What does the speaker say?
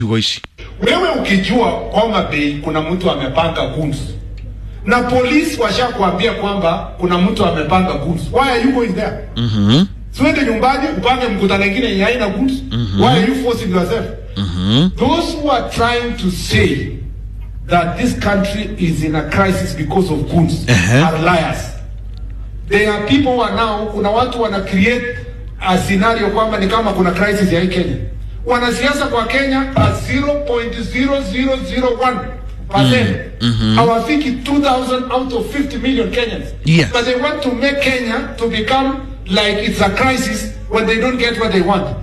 waishi Wewe ukijua Homa Bay kuna mtu amepanga guns na polisi washakuambia kwamba kuna mtu amepanga guns, why are you going there? Mhm. Siwende nyumbani upange mkutano mwingine yenye haina guns. Why are you forcing yourself? Those who are trying to say that this country is in a crisis because of guns Uh-huh. are liars. There are people who are now, kuna watu wana create a scenario kwamba ni kama kuna crisis ya hii Kenya. Wanasiasa kwa Kenya are 0.0001% hawafiki 2000 out of 50 million Kenyans. Yes. But they want to make Kenya to become like it's a crisis when they don't get what they want.